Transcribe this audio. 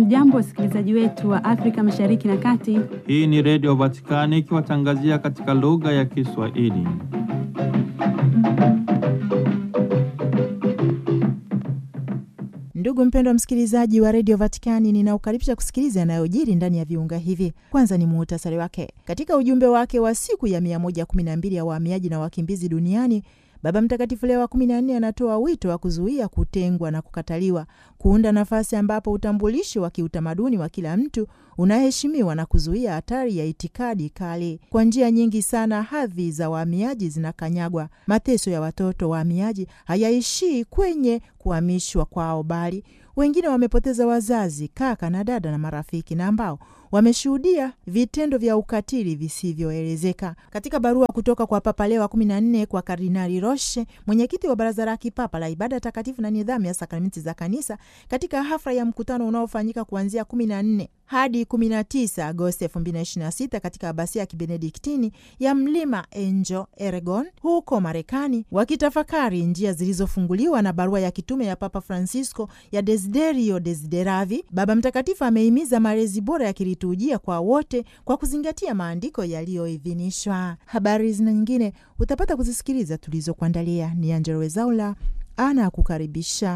Hamjambo, wasikilizaji wetu wa Afrika Mashariki na Kati. Hii ni Redio Vatikani ikiwatangazia katika lugha ya Kiswahili. Ndugu mpendwa msikilizaji wa redio Vatikani, ninaukaribisha kusikiliza yanayojiri ndani ya viunga hivi. Kwanza ni muhtasari wake. Katika ujumbe wake wa siku ya 112 ya wahamiaji na wakimbizi duniani, Baba Mtakatifu Leo wa 14 anatoa wito wa kuzuia kutengwa na kukataliwa, kuunda nafasi ambapo utambulisho wa kiutamaduni wa kila mtu unaheshimiwa na kuzuia hatari ya itikadi kali. Kwa njia nyingi sana, hadhi za wahamiaji zinakanyagwa. Mateso ya watoto wahamiaji hayaishii kwenye kuhamishwa kwao, bali wengine wamepoteza wazazi, kaka na dada na marafiki, na ambao wameshuhudia vitendo vya ukatili visivyoelezeka. Katika barua kutoka kwa Papa Leo wa 14 kwa Kardinali Roche, mwenyekiti wa Baraza la Kipapa la Ibada Takatifu na Nidhamu ya Sakramenti za Kanisa, katika hafla ya mkutano unaofanyika kuanzia 14 hadi 19 Agosti 2026 katika abasia ya kibenediktini ya Mlima Angel, Oregon, huko Marekani, wakitafakari njia zilizofunguliwa na barua ya kitume ya Papa Francisco ya Desiderio Desideravi, Baba Mtakatifu amehimiza malezi bora ya kiliturujia kwa wote kwa kuzingatia maandiko yaliyoidhinishwa. Habari zina nyingine utapata kuzisikiliza tulizokuandalia. Ni Angelo Wezaula ana kukaribisha.